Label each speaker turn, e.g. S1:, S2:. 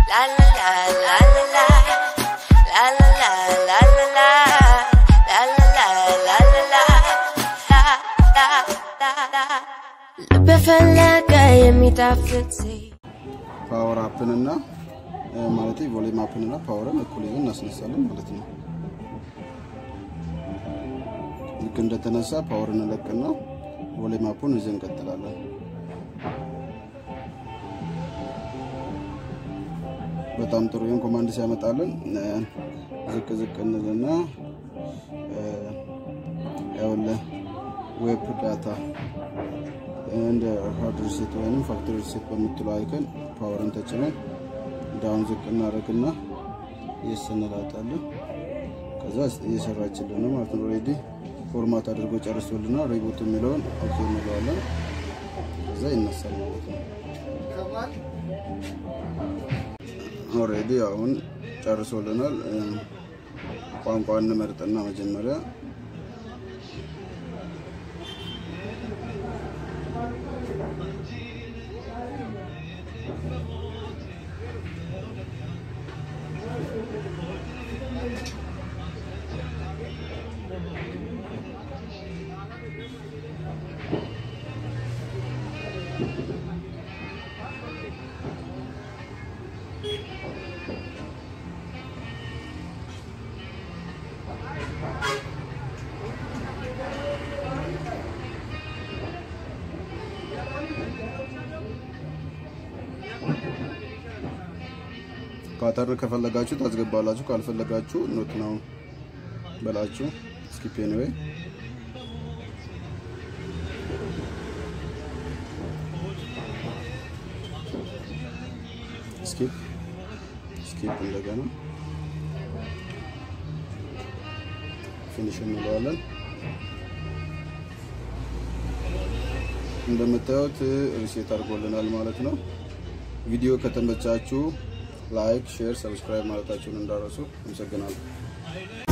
S1: La la la la la la. La la la la la la. La la la la la la. La la la la. ልብ የፈለገ የሚጣፍጥ ሴት
S2: ፓወር አፕን እና ማለት ቮሊም አፕን እና ፓወርን እኩል ይዘን እናስነሳለን ማለት ነው። ልክ እንደተነሳ ፓወር እንለቅና ቮሊም አፑን ይዘን እንቀጥላለን። በጣም ጥሩ ይህን ኮማንድ ሲያመጣልን ዝቅ ዝቅ እንልና ያውልህ ዌብ ዳታ እንደ ሃርድ ሪሴት ወይም ፋክተሪ ሪሴት በምትለው አይከን ፓወርን ተጭነን ዳውን ዝቅ እናደርግና የስ እንላታለን። ከዛ እየሰራችልን ነው ማለት ነው። ኦልሬዲ ፎርማት አድርጎ ጨርሶልና ሪቡት የሚለውን ኦኬ እንለዋለን። ከዛ ይነሳል ማለት ነው። ኦልሬዲ አሁን ጨርሶልናል። ቋንቋ እንመርጥና መጀመሪያ ፓተርን ከፈለጋችሁ ታስገባላችሁ፣ ካልፈለጋችሁ ኖት ነው በላችሁ። ስኪፕ ኤኒዌይ ስኪፕ ስኪፕ እንደገና ፊኒሽ እንለዋለን። እንደምታዩት ሪሴት አድርጎልናል ማለት ነው። ቪዲዮ ከተመቻችሁ ላይክ፣ ሼር፣ ሰብስክራይብ ማለታችሁን እንዳረሱ። አመሰግናለሁ።